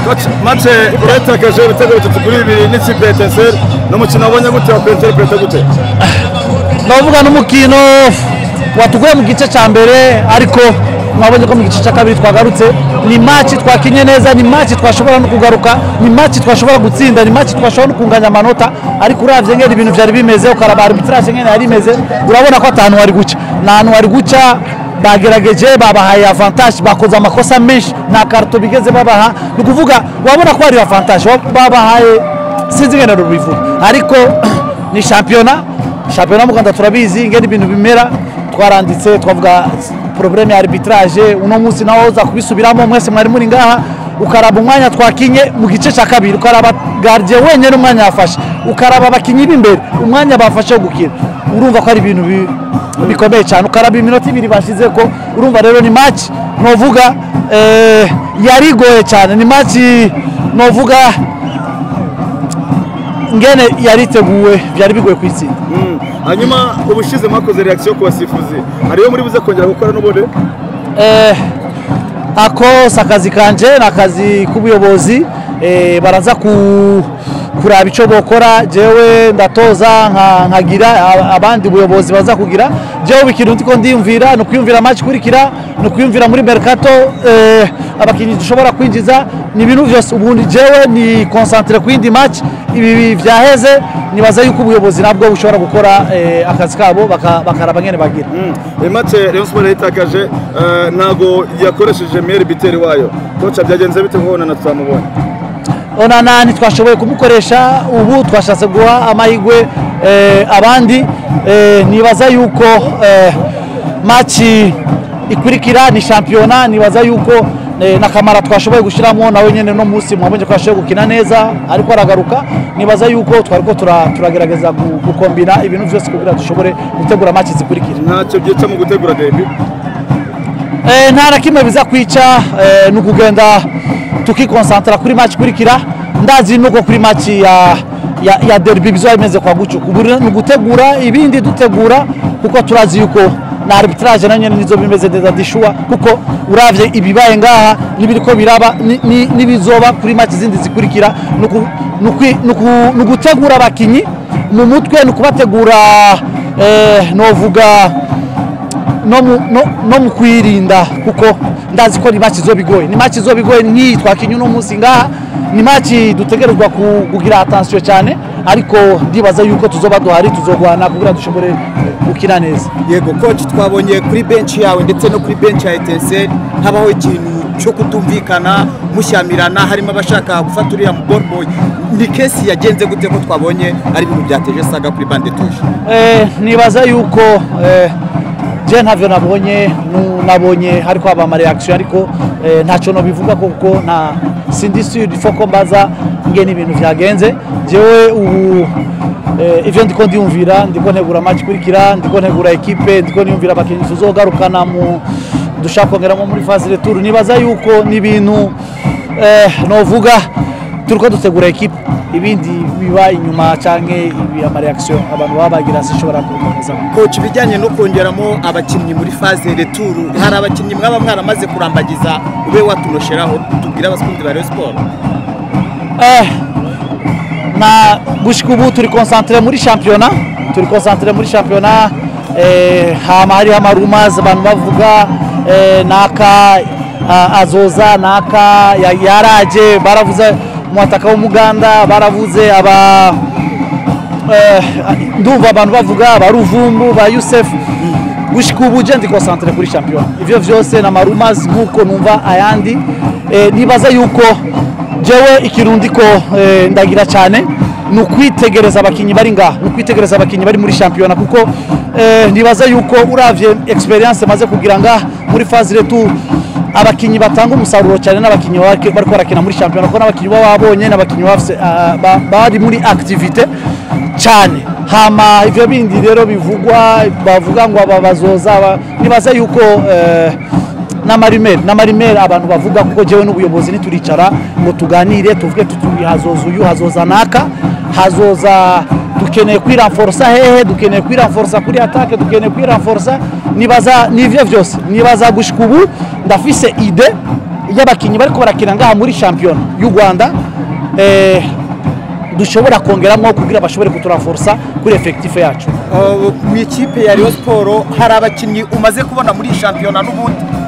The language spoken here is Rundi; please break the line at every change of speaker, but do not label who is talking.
mace uratakaje ibitego bitatu kuri bibiri n'ikipe ya etenseri ni umukino wabonye gute wakwenterepurete gute
navuga n'umukino watuguye mu gice cya mbere ariko mwabonye ko mu gice cya kabiri twagarutse ni maci twakinye neza ni maci twashobora no kugaruka ni maci twashobora gutsinda ni maci twashobora no kunganya amanota ariko uravye ngene ibintu vyari bimeze ukaraba arbitrage ngene yari imeze urabona ko atantu wari guca nta hantu wari guca bagerageje babahaye avantage bakoze amakosa menshi nta karito bigeze babaha ni ukuvuga wabona ko hari avantage babahaye sinzi ngene rubivuga ariko ni shampiyona shampiyona mu rwanda turabizi ingene ibintu bimera twaranditse twavuga probleme ya arbitrage uno munsi nawo uza kubisubiramo mwese mwari muri ngaha ukaraba umwanya twakinye mu gice cya kabiri ukaraba gardien wenyine umwanya yafashe ukaraba abakinyi b'imbere umwanya bafashe wo gukina urumva ko ari ibintu bi- bikomeye cyane ukaraba iminota ibiri bashize ko urumva rero ni match novuga eh, yari igoye cyane ni match novuga ngene yari iteguwe byari bigoye kwitsinda
hanyuma ubushize mwakoze reaction ku basifuzi hariyo muri buze kongera gukora n'ubundi
eh, ako si akazi kanje ni akazi k'ubuyobozi eh, baraza ku, kuraba icyo bokora jewe ndatoza nka- nkagira a- abandi buyobozi baza kugira jewe ikintu ndiko ndiyumvira ni ukwiyumvira match ikurikira ni ukwiyumvira muri mercato eh, abakinnyi dushobora kwinjiza ni ibintu byose ubundi jewe ni concentre ku yindi match ibi byaheze nibaza yuko ubuyobozi nabwo bushobora gukora eh, akazi kabo baka- bakaraba ngene bagira
iyi mace Rayon Sport yayitakaje eh, ntago yakoresheje miyeri biteri wayo koca byagenze bite nkubona na tutamubonye
onana ntitwashoboye kumukoresha ubu twashatse guha amahirwe eh, abandi eh, nibaza yuko eh, maci ikurikira ni shampiyona nibaza yuko eh, na kamara twashoboye gushyiramo nawe nyine no munsi mwabonye ko yashoboye gukina neza ariko aragaruka nibaza yuko twariko tura- turagerageza gu- gukombina ibintu byose kugira dushobore gutegura maci zikurikira
ntacyo byica mu gutegura derby
Eh, nta na kimwe biza kwica eh, ni ukugenda tukikonsantara kuri match ikurikira ndazi nuko kuri match ya, ya, ya derby bizoba bimeze kwa gucu ubu rero ni ugutegura ibindi dutegura kuko turazi yuko na arbitrage na nyene nizo bimeze neza dishuwa kuko uravye ibibaye ngaha n'ibiriko biraba ni- ni- n'ibizoba kuri match zindi zikurikira ni uku- ni ukwi- ni uku- ni ugutegura abakinyi mu mutwe ni ukubategura eh, novuga no mu- no- no mu kwirinda kuko ndazi ko ni match izoba igoye ni match izoba igoye nk'iyi twakinye uno munsi ngaha ni match dutegerezwa ku- kugira attention cyane ariko ndibaza yuko tuzoba duhari tuzogwana kugira dushobore gukina neza
yego coach twabonye kuri bench yawe ndetse no kuri bench ya etenseri habaho ikintu cyo kutumvikana mushyamirana harimo abashaka gufata uriya mu ball boy ni kesi yagenze gute ko twabonye ari ibintu byateje saga kuri bande tushe
Eh, nibaza yuko eh, je ntavyo nabonye nu- nabonye hariko haba amareaction ariko eh, ntacyo nobivuga kuko nta sindi sur faut ko mbaza ingene ibintu vyagenze jewe ubu eh, ivyo ndiko ndiyumvira ndiko ntegura match ikurikira ndiko ntegura ekipe ndiko niyumvira abakinyi tuzogarukana mu dushaka kongeramo muri phase retour nibaza yuko ni ibintu eh, novuga turiko dutegura ekipe ibindi biba inyuma canke ibi amareaction abantu baba bagira sishobora kubikomeza
coach ibijyanye no kongeramo abakinnyi muri phase retour hari abakinnyi mwaba mwaramaze kurambagiza ube watunosheraho tubwire abakunzi ba Rayon Sport
eh, na gushika ubu turi concentre muri championnat turi concentre muri championnat eh, hama hariho amarumas abantu bavuga eh, naka a- azoza naka ya- yaraje baravuze umwataka w'umuganda baravuze aba eh, ndumva abantu bavuga ba ruvumbu ba yusefu gushika ubu je ndi concentre kuri champion ivyo vyose na marumas nkuko numva ayandi eh, nibaza yuko jewe ikintu ndiko eh, ndagira cyane ni ukwitegereza abakinyi bari ngaha ni ukwitegereza abakinyi bari muri shampiyona kuko eh, nibaza yuko uravye experience maze kugira ngaha muri phase retour abakinyi batanga umusaruro cyane n'abakinyi bari bariko barakina muri shampiyona kuko n'abakinyi baba babonye n'abakinyi bafise, ah, ba- bari muri activite cyane hama ivyo bindi rero bivugwa bavuga ngo aba bazoza aba- nibaza yuko eh, n'amarimeri n'amarimeri abantu bavuga kuko jewe n'ubuyobozi nituricara ngo tuganire tuvuge tuti hazoza uyu hazoza naka hazoza dukeneye kwiranforsa hehe dukeneye kwiranforsa kuri atake dukeneye kwiranforsa nibaza nivyo vyose nibaza gushika ubu ndafise ide ry'abakinnyi bariko barakina ngaha muri shampiyona y'u rwanda eh, dushobora kongeramo kugira bashobore kuturaforsa kuri efekitife yacu
Uh, mu ikipe ya Rayon Sport hari abakinnyi umaze kubona muri iyi shampiyona n'ubundi